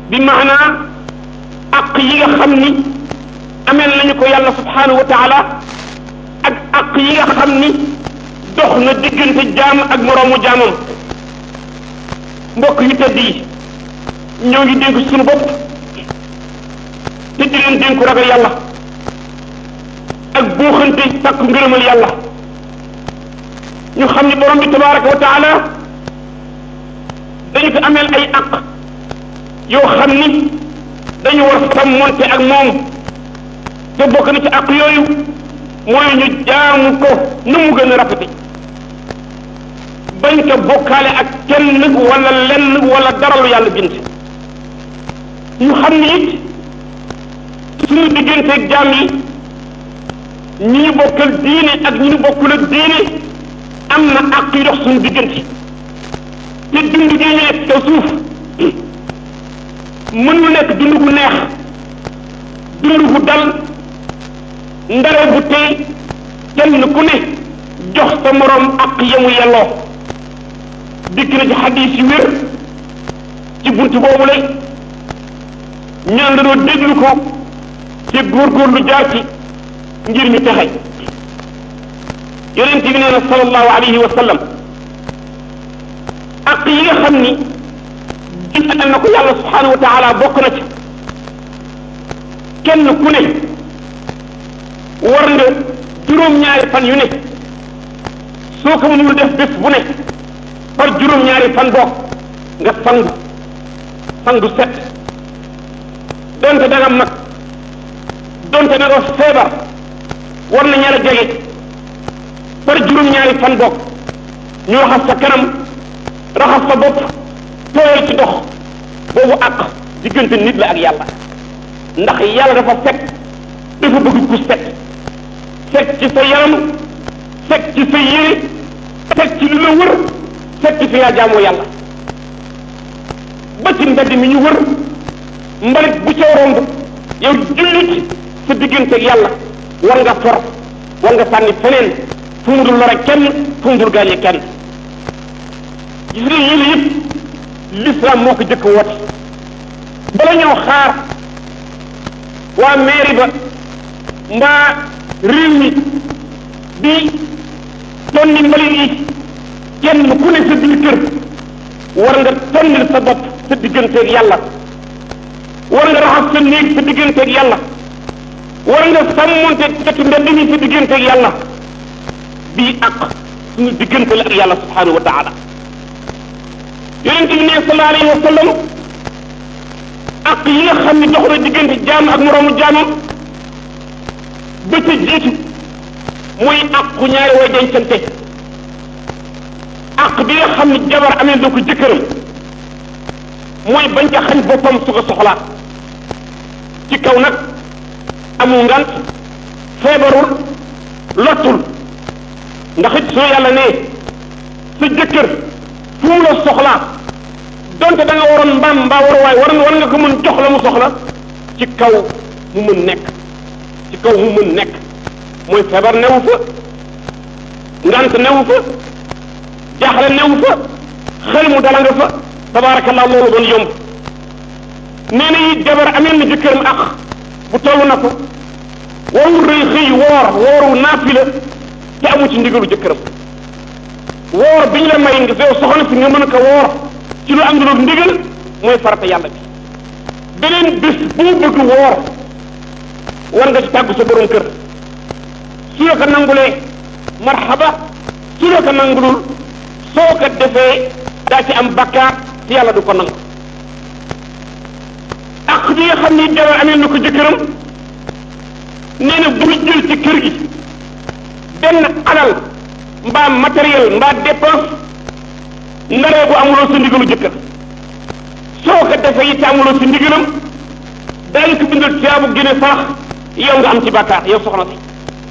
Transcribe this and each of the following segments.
bi maanaa aq yi nga xam ni ameel nañu ko yàlla subhanahu wa taala ak aq yi nga xam ni dox na diggante jaam ak moroomu jaamam mbokk yu tëdd yi ñoo ngi dénk suñu bopp te di leen dénku ragal yàlla ak buuxante sàkku ngërëmal yàlla ñu xam ni borom bi tabaraka wa taala dañu ko ameel ay aq yoo xam ni dañu war sàmmonte ak moom te bokk na ci aq yooyu mooy ñu jaamu ko nu mu gën a rafete bañ ko bokkaale ak kenn wala lenn wala dara lu yàlla bind ñu xam ni it suñu digganteeg jaam yi ñi ñu bokkal diine ak ñi ñu bokkul ak diine am na àq yu dox suñu diggante te dund gi ñu nekk kaw suuf mënul nekk dund gu neex dund gu dal ndare bu tey kenn ku ne jox sa moroom àq yamu yelloo dikk na ci xadiis yu wér ci bunt boobu lay ñaan la doo déglu ko te góorgóorlu jaar ci ngir ñu texe yonent bi nee na sallallahu alayhi wa sallam ak yi nga xam ni jëndal na ko yàlla subhanahu wa taala bokk na ci kenn ku ne war nga juróom-ñaari fan yu ne soo ko mënul def bés bu ne par juróom-ñaari fan bokk nga sangu sangu set donte da nga mag donte da nga feebar war na ñaar a jege par juróom-ñaari fan bokk ñu raxas sa kanam raxas sa bopp tooyal ci dox boobu ak diggante nit la ak yàlla ndax yàlla dafa set dafa bëgg ku set set ci sa yaram set ci sa yére set ci lu la wër set ci fi nga jaamoo yàlla ba ci mbedd mi ñu wër mbalit bu ca romb yow jullit sa diggante ak yàlla war nga for war nga sànni feneen fu mu dul lore kenn fu mu dul gaañe kenn gis nga yéen yëpp l'islam moo ko jëkk woote bala ñoo xaar waa mairie ba mbaa réew mi di tonni mbalit yi kenn ku ne sa biir kër war nga tonnil sa bopp sa digganteeg yàlla war nga raxas sa néeg sa digganteeg yàlla war nga sàmmonte cati mbedd mi sa digganteeg yàlla bii ak suñu diggante la ak yàlla subhanahu wa taala yonente bi ne sallallahu alayhi wa sallam ak yi nga xam ne dox na diggante jaam ak moroomu jaamam ba ca jiitu mooy àqu ñaari way dencante àq bi nga xam ne jabar amee na ko jëkkëram mooy bañ ca xañ boppam su ko soxlaa ci kaw nag amul ngant feebarul lottul ndax it soo yàlla ne sa jëkkër fu mu la soxlaa donte da nga waroon mbaam mbaa waruwaay war war nga ko mën jox la mu soxla ci kaw mu mën nekk ci kaw mu mën nekk mooy feebar newu fa ngant newu fa jaaxle newu fa xel mu dala nga fa tabaarakallah loolu doon yomb nee na it jabar ameel na jëkkëram ak bu toll na ko warul rëy xëy woor wooru naafila te amu ci ndigalu jëkkëram woor bi ñu la may nga yow soxna si nga mën a ko woor ci lu am lu ndigal mooy farata yàlla bi beneen bés boo bëgg woor war nga ci tàggu sa borom kër su la ko nangulee marxaba su la ko nangulul soo ko defee daa ci am bakkaar ci yàlla du ko nangu ak bi nga xam ni jabar amee na ko jëkkëram nee na bul jël ci kër gi benn alal mbaa matériel mbaa dépense ndaree bu amuloo sa ndigalu jëkkër soo ko defee it amuloo si ndigalam daañu ko bindal tiyaabu génne sarax yow nga am ci bàkkaar yow soxna si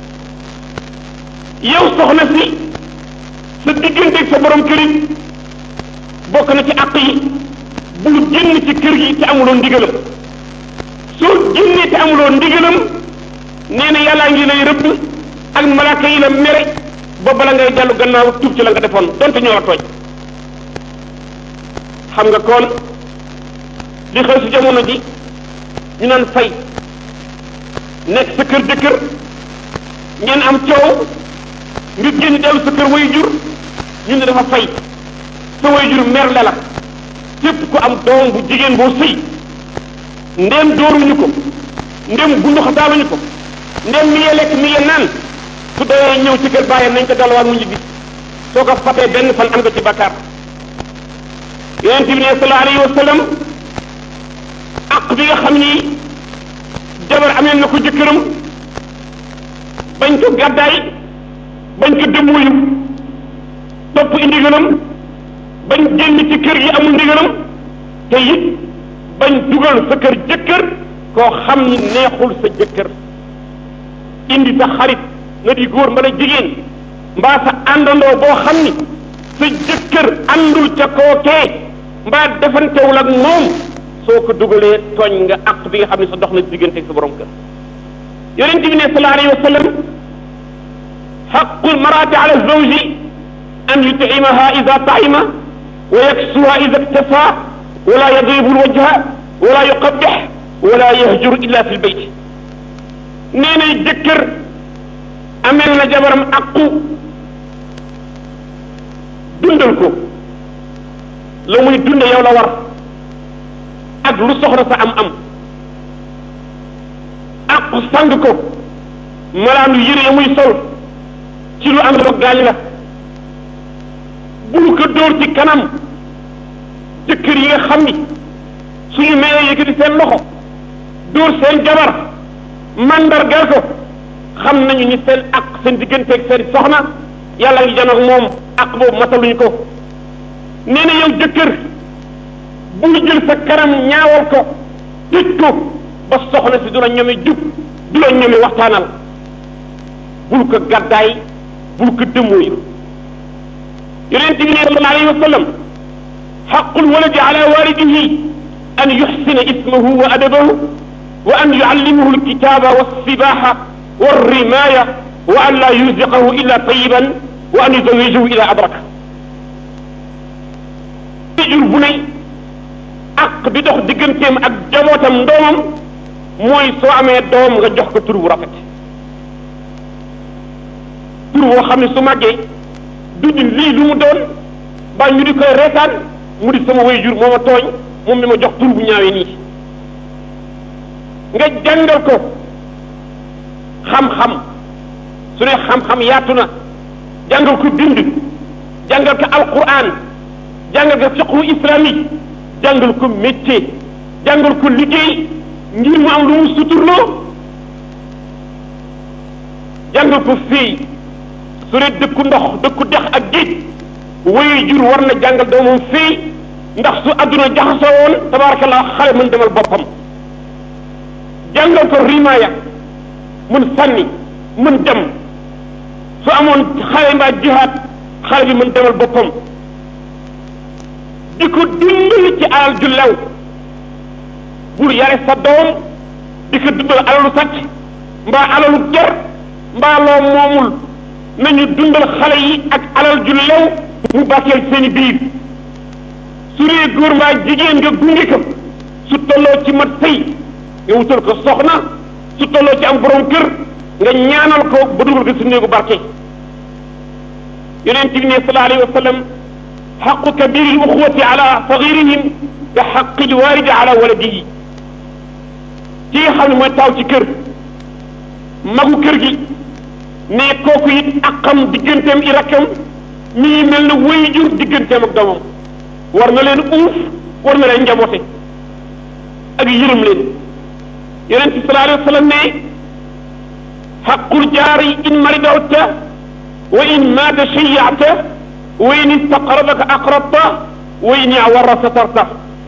yow soxna si sa digganteeg sa borom kër yi bokk na ci àq yi bul génn ci kër gi te amuloo ndigalam soo génnee te amuloo ndigalam nee na yàllaa ngi lay rëbb ak malaaka yi la mere ba bala ngay dellu gannaaw tuub ci la nga defoon donte ñoo la tooñ xam nga kon li xew si jamono ji ñu naan fay nekk sa kër jëkkër ngeen am coow nga génn dellu sa kër way jur ñu ne dafa fay sa way jur mer la la képp ku am doom bu jigéen boo sëy ndéem dóoruñu ko ndéem bundu xataaluñu ko ndéem mi ngi lekk mi ngi naan su doyee ñëw ci kër bàyyam nañ ko delluwaat mu ñibbi soo ko fatee benn fan am nga ci bakkaar yonent bi ne sallallahu alayhi wa sallam aq bi nga xam ni jabar amee na ko jëkkëram bañ ko gàddaay bañ ko dëmmuyu topp i ndigalam bañ génn ci kër gi amul ndigalam te it bañ dugal sa kër jëkkër koo xam ni neexul sa jëkkër indi sa xarit nga di góor mbala jigéen mbaa sa àndandoo boo xam ni sa jëkkër àndul ca kookee mbaa defantewul ak moom soo ko dugalee tooñ nga àq bi nga xam ne sa dox na diggante ak sa borom kër yonent bi ne sallallahu alayhi wa sallam xaqul maraati ala zawji an yut'imaha ida ta'ima wa yaksuha ida iktafa wala yadribu lwajha wala yuqabbih wala yahjur illa fi lbayt nee na jëkkër amel na jabaram aqu dundal ko la muy dunde yow la war ak lu soxla sa am-am aqu sang ko malaanu yére ya muy sol ci lu am lo gaañ la bul ko dóor ci kanam jëkkër yi nga xam ni suñu meeyee yëkkati seen loxo dóor seen jabar mandargal ko xam nañu ni seen ak seen digganteeg seen soxna yàlla ngi janoog moom ak boobu mataluñu ko nee na yow jëkkër bul jël sa kanam ñaawal ko tëj ko ba soxna si du la ñomi jub du la ñomi waxtaanal bul ko gàddaay bul ko dëmmooyu yonent bi ne sallallahu alayhi wa sallam xaqul waladi ala walidihi an yuxsina ismahu wa adabahu wa an yuallimahu alkitaba walsibaha walrimaya wa an la yuziqahu illa tayiban wa an yuzawijahu ila abraka jur bu ne ak bi dox digganteem ak jabootam ndoomam mooy soo amee doom nga jox ko tur bu rafet tur boo xam ne su màggee duñu lii lu mu doon ba ñu di koy reetaan mu di sama way jur moo ma tooñ moom mi ma jox tur bu ñaawee nii nga jàngal ko xam-xam su ne xam-xam yaatu na jàngal ko bind jàngal ko alquran jàngal ko fiqhu islamique jàngal ko métier jàngal ko liggéey ngir mu am lu mu suturloo jàngal ko féey su dee dëkku ndox dëkku dex ak géej waye jur war na jàngal doomam féey ndax su adduna jaxasoo woon tabarakallah xale mën demal boppam jàngal ko rimaaya mën sànni mën dem su amoon xale mbaa jihaad xale bi mën demal boppam di ko dimbali ci alal ju lew bul yare sa doom di ko dundal alalu sàcc mbaa alalu ger mbaa loo moomul nañu dundal xale yi ak alal ju lew mu bàkkeel seeni biir su dee góor mbaa jigéen nga gunge ko su tolloo ci mat sëy nga wutal ko soxna su tolloo ci am borom kër nga ñaanal ko ba dugal ko su néegu barke yonent bi ne sallallahu alayhi wa sallam xaqu kabiri l uxwati ala sagirihim ka xaqi lwalidi ala waladihi ci nga xam ne mooy taaw ci kër magu kër gi ne kooku it aqam digganteem i rakkam mi ngi mel ne way jur digganteem ak doomam war na leen uuf war na leen njaboote ak yërëm leen yonent bi sallallahu alayhi wa sallam ne xaqul jaari in maridawta wa in maata shayyata wa in istaqrabaka aqrabta wa in awara satarta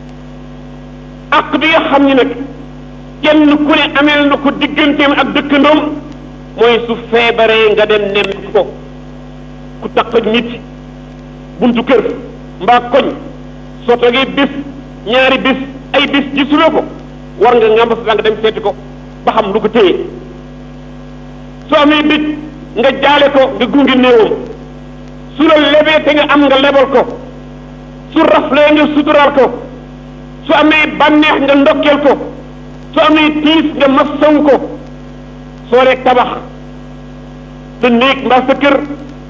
aq bi nga xam ni nag kenn ku ne ameel na ko digganteem ak dëkkandoom mooy su feebaree nga dem nem ko ku taq nit buntu kër mbaa koñ soo toogee bis ñaari bis ay bis gisuloo ko war nga ngamba sa nga dem seeti ko ba xam lu ko téye soo amee bit nga jaale ko nga gunge néewam su la lebee te nga am nga lebal ko su raflee nga suturaal ko su amee bànneex nga ndokkeel ko su amee tiis nga massaw ko soo rek tabax sa néeg mbaa sa kër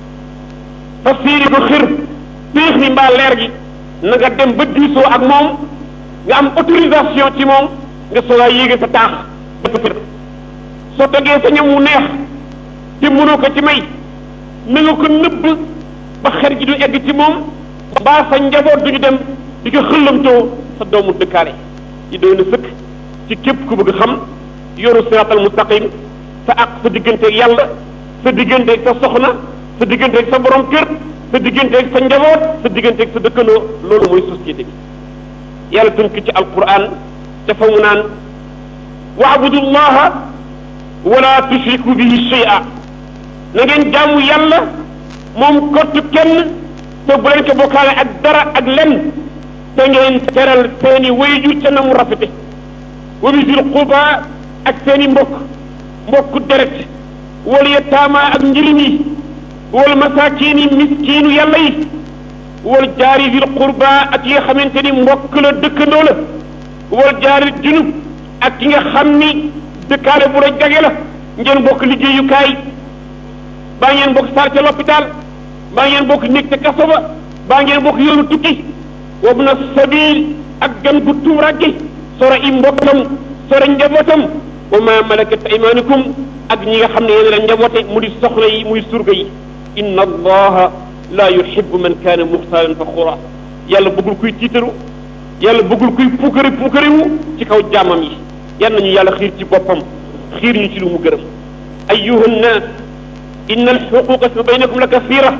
fa siiri ko xir péex mi mbaa leer gi na nga dem ba diisoo ak moom nga am autorisation ci moom nga soogaa yéege sa taax ba sa kër soo tegee sa ñam mu neex te mënoo ko ci may na nga ko nëbb ba xer gi du egg ci moom mbaa sa njaboot duñu dem di ko xëllamtoo sa doomu dëkkaale yi doy na sëkk ci képp ku bëgg xam yoru siraatal mustaqim sa ak sa digganteeg yàlla sa digganteeg sa soxna sa digganteeg sa borom kër sa digganteeg sa njaboot sa digganteeg sa dëkkandoo loolu mooy société bi yàlla tënk ci alquran dafa mu naan waabudu llaha wala tushriku bihi shay'a na ngeen jaamu yàlla moom kottu kenn te bu leen ko bokkaale ak dara ak lenn te ngeen teral seeni wayjur ca na mu rafete wa bisil quba ak seeni mbokk mbokku deret wala yataama ak njirim yi wal masaakiin yi miskiinu yàlla yi wal jaari zil qurba ak yi nga xamante ni mbokk la dëkkandoo la wal jaari junub ak ki nga xam ni dëkkaale bu la jage la ngeen bokk liggéeyukaay baa ngeen bokk sar ca l'hôpital baa ngeen bokk néeg ca kaso ba baa ngeen bokk yoonu tukki wabna sabil ak gan gu tuuragge sora i mbokkam sora njabootam wa ma malakat aymanukum ak ñi nga xam ne yéen la njaboote mu di soxna yi muy surga yi inna allaha la yuhibbu man kaana muxtaalan faxura yàlla bëggul kuy tiitaru yàlla bëggul kuy puukari puukariwu ci kaw jaamam yi yan nañu yàlla xiir ci boppam xiir ñu ci lu mu gërëm ayuha nnaas inna alxuquqa fi baynakum la kasira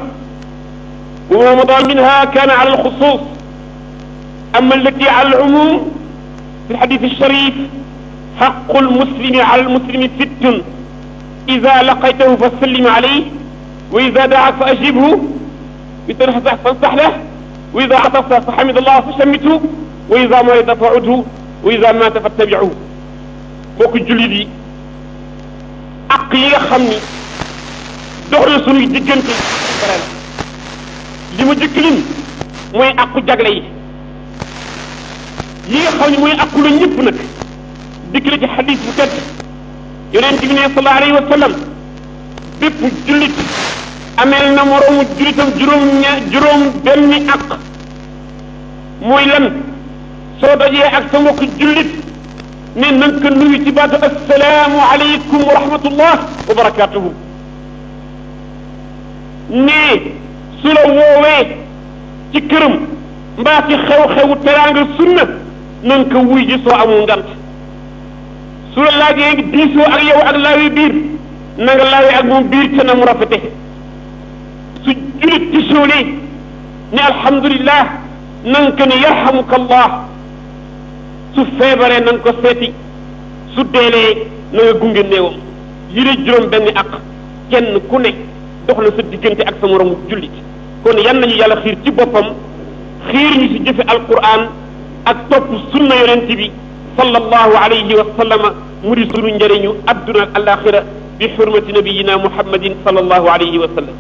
wa ma mada minha kaana ala alxusus ama allati ala alumum fi alxadith alsharif xaqu almuslimi ala almuslimi sittun ida laqaytahu fa sallim alayh wa ida daak fa ajibhu wa ida nasax fansax lah wa ida atafta fa xamid allah fa shammithu wa ida marida fa udhu wa ida mata fattabicuhu mbokk jullit yi ak yi nga xam ni dox na sunuy diggante bare la li ma jëkk lim mooy aqu jagle yi yi nga xam ne mooy aqu la ñëpp nag dikk la ci xadis bu tedd yonent bi ne sallallahu alayhi wa sallam bépp jullit ameel na moroomu jullitam juróom ña juróom benni aq mooy lan soo dajee ak sa mbokk jullit ne na nga ko nuyu ci baatu assalaamu aleykum wa rahmatullah wa barakatuhu ne su la woowee ci këram mbaa ci xew-xewu teraanga sunna na nga ko wuy ji soo amul ngant su la laajee diisoo ak yow ak laawi biir na nga laawee ak moom biir ca na mu rafete su julit tisoolee ne alhamdulillah na nga ko ne yarhamuka allah su feebaree na nga ko seeti su deelee na nga gunge néewam yi la juróom benn ak kenn ku ne dox na sa diggante ak sa moromu jullit kon yan nañu yàlla xiir ci boppam xiir ñu ci jëfe alquran ak topp sunna yonent bi sallallahu alayhi wa sallama mu di sunu njëriñu adduna ak alaxira bi xurmati nabiyina muhammadin sallallahu alayhi wa sallam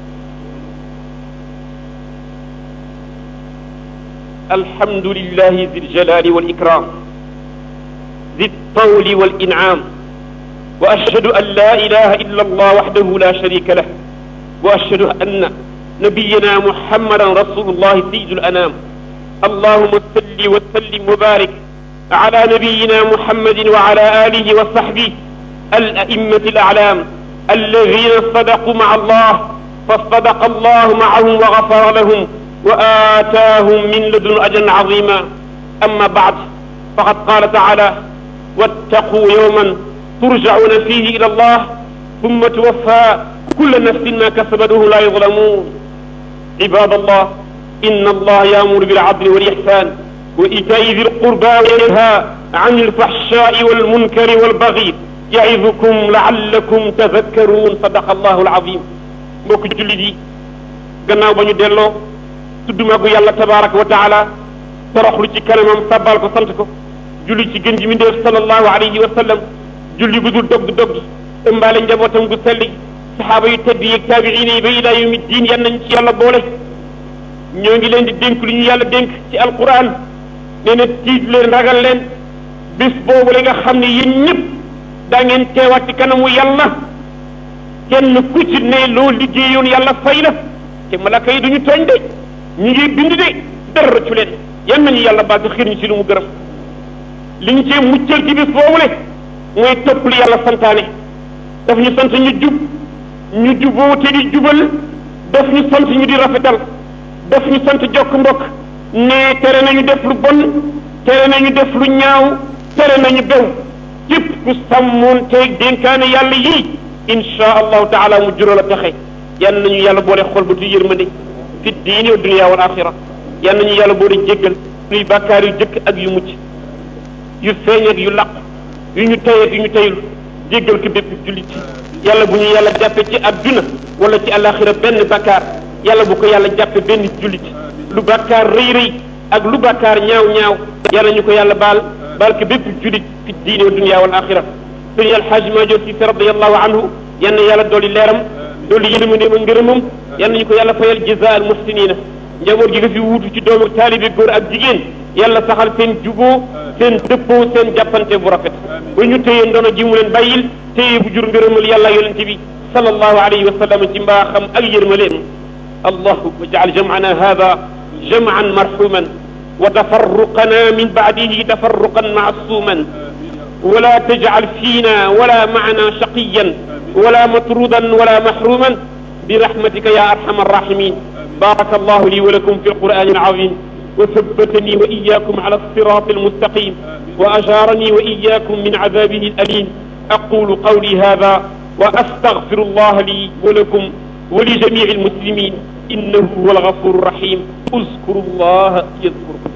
الحمد لله ذي الجلال والإكرام ذي الطول والإنعام وأشهد أن لا إله إلا الله وحده لا شريك له وأشهد أن نبينا محمدا رسول الله سيد الأنام اللهم صل وسلم وبارك على نبينا محمد وعلى آله وصحبه الأئمة الأعلام الذين صدقوا مع الله فصدق الله معهم وغفر لهم وآتاهم من لدن أجرا عظيما أما بعد فقد قال تعالى واتقوا يوما ترجعون فيه إلى الله ثم توفى كل نفس ما كسبت وهم لا يظلمون عباد الله إن الله يأمر بالعدل والإحسان وإيتاء ذي القربى وينهى عن الفحشاء والمنكر والبغي يعظكم لعلكم تذكرون صدق الله العظيم mbokk jullit yi gannaaw ba ñu delloo tudd magu yàlla tabaraka wa taala toroxlu ci kanamam sabbal ko sant ko julli ci gën ji mi ndéef sallallahu alayhi wa sallam julli gu dul dog dog ëmbaale njabootam gu selli saxaaba yu tedd yeeg taabiina yi ba ilaa yawmi diin yan nañ ci yàlla boole ñoo ngi leen di dénk lu ñu yàlla dénk ci alquran nee na tiit leen ragal leen bis boobu la nga xam ne yéen ñëpp daa ngeen teewaat ci kanamu yàlla kenn ku ci ne loo liggéeyoon yàlla fay la te malaka yi duñu tooñ de ñu ngi bind de dara rëccu leen yan nañu yàlla baal ci xiir ñu ci lu mu gërëm li ñu cee muccal ci bis boobu le mooy topp li yàlla santaane daf ñu sant ñu jub ñu juboo te di jubal daf ñu sant ñu di rafetal daf ñu sant jokk mbokk ne tere nañu def lu bon tere nañu def lu ñaaw tere nañu bew képp ku sàmmoon teeg dénkaane yàlla yii insha allahu taala mu jural a taxe yan nañu yàlla boole xol ba tu yërmande fi diini wa dunia wal axira yan nañu yàlla boole jéggal luy bàkkaar yu jëkk ak yu mucc yu feeñ ak yu laq yu ñu tey ak yu ñu teyul jéggal ko bépp jullit yàlla bu ñu yàlla jàppe ci adduna wala ci alaxira benn bàkkaar yàlla bu ko yàlla jàppe benn jullit lu bàkkaar rëy rëy ak lu bàkkaar ñaaw ñaaw yàlla ñu ko yàlla baal baal ko bépp jullit fi diine wa dunia wal axira sëñ alxaaj Maajoor Si radiallahu anhu yal na yàlla dolli leeram dolli yërmandeem ak ngërëmam yal nañu ko yàlla fayal jazaa al muhsinina njaboot gi nga fi wuutu ci doomu taalibe góor ak jigéen yàlla saxal seen juboo seen dëppoo seen jàppante bu rafet ba ñu téye ndono ji mu leen bàyyil téye bu jur ngërëmal yàlla yonente bi sallallahu alayhi wa sallam ci mbaaxam ak yërmaleem allahu wajal jam'ana hada jam'an marhuman wa tafarruqana min ba'dihi tafarruqan ma'suman ولا تجعل فينا ولا معنا شقيا ولا مطرودا ولا محروما برحمتك يا ارحم الراحمين بارك الله لي ولكم في القران العظيم وثبتني واياكم على الصراط المستقيم واجارني واياكم من عذابه الاليم اقول قولي هذا واستغفر الله لي ولكم ولجميع المسلمين انه هو الغفور الرحيم اذكروا الله يذكركم